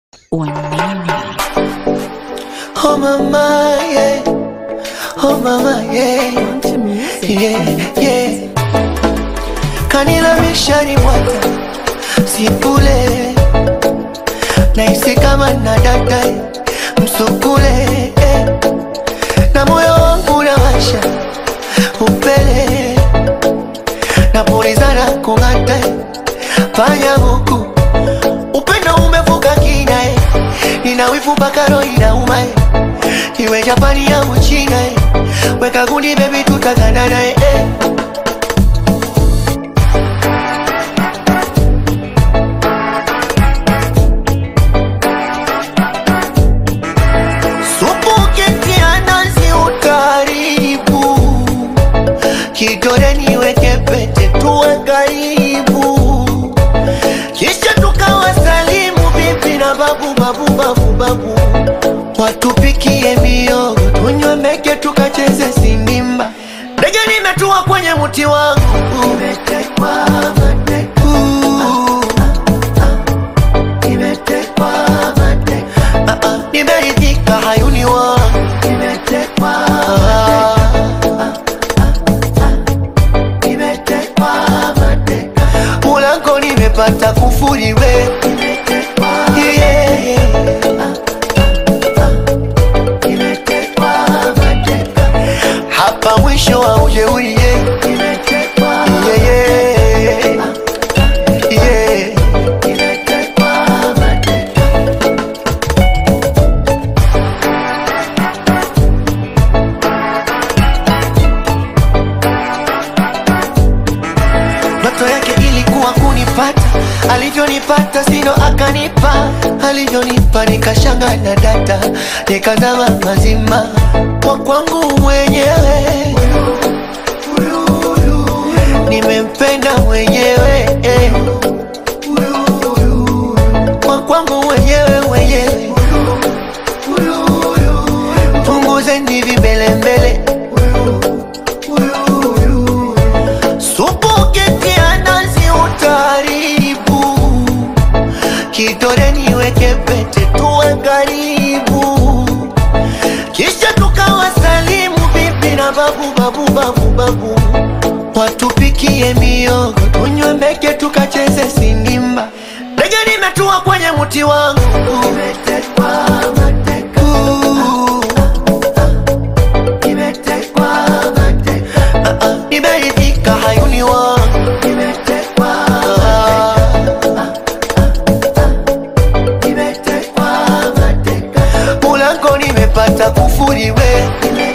Wanene. Oh mama, yeah. Oh mama, yeah. Yeah, yeah. Kanilamisha ni mwata sipule naisi kama na dada msukule eh. na moyo wangu nawasha upele napulizana kung'ata fanya huku upendo umevuka kina eh. nina wivu mpaka roho inauma eh. iwe Japani au China eh. weka gundi baby tutaganana eh. eh. Supu ukitia nazi utaribu, kidole niweke pete tuwe karibu, kisha tukawasalimu bibi na babu babu babu babu, watupikie miogo tunywe meke tukacheze sindimba. Ndege nimetua kwenye mti wangu umetekwa mateka. Nimetekwa mateka. Ah, ah, nimeridhika hayuni wangu nimetekwa nimetekwa mateka mulango nimepata kufuri we Yeah, yeah. Nimetekwa mateka. hapa mwisho wa ujeuri yeah. Yeah, yeah. Yeah. Nimetekwa mateka. Ndoto yake ilikuwa kunipata, alivyonipata sino akanipa, alivyonipa nikashanga na data, nikazama mazima kwa kwangu mwenyewe, nimempenda mwenyewe eh. kwa kwangu mwenyewe mwenyewe, punguzeni vimbelembele Supu ukitia nazi utaribu, kidole niweke pete tuwe karibu, kisha tukawasalimu bibi na babu babu babu babu, watupikie miogo tunywe meke tukacheze sindimba. Ndege nimetua kwenye mti wangu umetekwa mateka. Nimetekwa mateka. Ah, ah, nimeridhika hayuni wangu nimetekwa nimetekwa mateka mulango nimepata kufuri we